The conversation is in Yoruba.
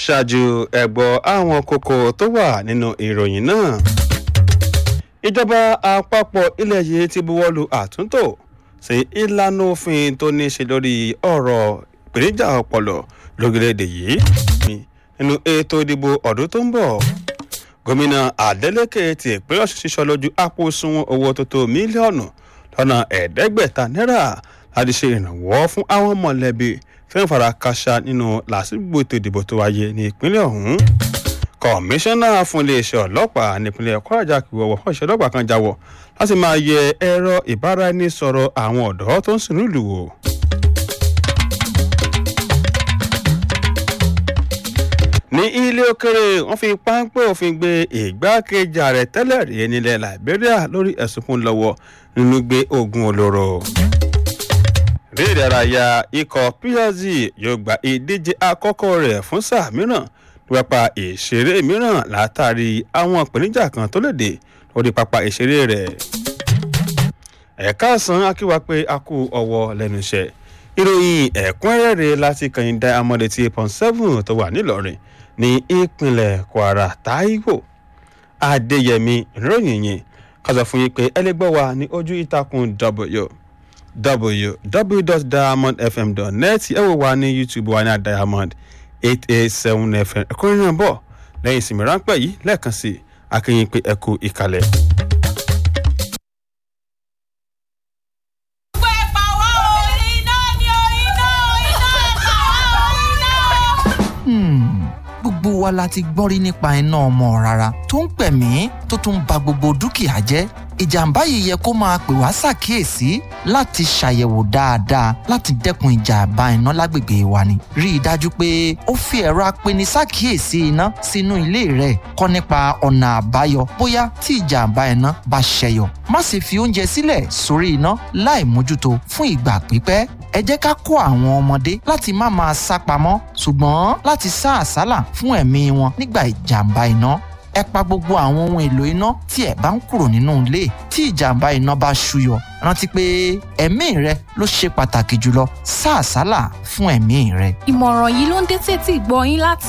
ṣáájú ẹ̀gbọ́ àwọn kókó tó wà nínú ìròyìn náà. ìjọba àpapọ̀ ilẹ̀ yìí ti buwọ́lu àtúntò sí ìlànà òfin tó ní í ṣe lórí ọ̀rọ̀ ìpèníjà ọpọlọ lórílẹ̀‐èdè yìí nínú ètò ìdìbò ọdún tó ń bọ̀ gómìnà adeleke ti ìpínlẹ̀ ọ̀ṣun ṣiṣọ́ lójú àpò sunwọ̀n owó tó tó mílíọ̀nù lọ́nà ẹ̀ẹ́dẹ́gbẹ̀ta náírà láti ṣe ìrànwọ́ fún àwọn mọ̀lẹ́bí tí wọ́n fara káṣá nínú làásìgbò ètò ìdìbò tó wáyé ní ìpínlẹ̀ ọ̀hún kọmíṣánná fún iléeṣẹ́ ọlọ́pàá nípínlẹ̀ kwara kìwọ̀wọ̀ fún iṣẹ́ ọlọ́pàá kan jáwọ́ láti máa yẹ ẹ̀rọ ìbáraẹnisọ̀rọ̀ àwọn ọ̀dọ́ tó ń sìn nílùú wò. ní ilé òkèrè wọn fi páńpẹ́ òfin gbé ìgbákejì ààrẹ tẹ́lẹ̀ rí nílẹ̀ liberia lórí ẹ̀sùn fún lọ́wọ́ nínú gbé oògùn olóró. rí ìdárayá ikọ̀ psg yóò gba ìdíje àkọ́kọ́ rẹ̀ fún sáà mìíràn pápá ìṣeré mìíràn látàrí àwọn ìpèníjà kan tó lè dé lórí pápá ìṣeré rẹ̀. ẹ̀ka àsán akíwá pé a kú ọwọ́ lẹ́nu iṣẹ́ ìròyìn ẹ̀kúnrẹ́rẹ́ láti kàyìn diamond eighty eight point seven tó wà nílọrin ní ìpínlẹ̀ kwara taiwo adéyẹmí ìròyìn yìí kàzọ fún yín pé ẹlẹgbẹ́ wa ní ojú ìtàkùn w www.diamondfm.net ẹ wò wá ní youtube wa ní diamond eight eight seven fm ẹ̀kúnrẹ́ náà bọ̀ lẹ́yìn ìsinmi ráńpẹ́ yìí lẹ́ẹ̀kan sí akínyìn pé ẹ kú ìkàlẹ̀. gbogbo wa la ti gbọ́n rí nípa iná ọmọ rárá tó ń pẹ̀mí tó tún ba gbogbo dúkìá jẹ́ ìjàmbá yìí yẹ kó máa pè wá ṣàkíyèsí láti ṣàyẹ̀wò dáadáa láti dẹ́kun ìjàmbá iná lágbègbè wa ni. rí i dájú pé ó fi ẹ̀rọ apeni ṣàkíyèsí iná sínú ilé rẹ̀ kọ́ nípa ọ̀nà àbáyọ bóyá tí ìjàmbá iná bá ṣẹyọ. má sì fi oúnjẹ sílẹ̀ sórí iná láì mójútó fún ìgbà pípẹ́ ẹ jẹ́ ká kó àwọn ọmọdé láti má máa sá pamọ́ ṣùgbọ́n láti sá àsálà fún ẹ̀mí wọn nígbà ìjàmbá iná ẹ pa gbogbo àwọn ohun èlò iná tí ẹ bá ń kúrò nínú ilé tí ìjàmbá iná bá ṣúyọ rántí pé ẹ̀mí rẹ ló ṣe pàtàkì jùlọ sá àsálà fún ẹ̀mí rẹ. ìmọ̀ràn yìí ló ń dé tètè gbọ́ yín láti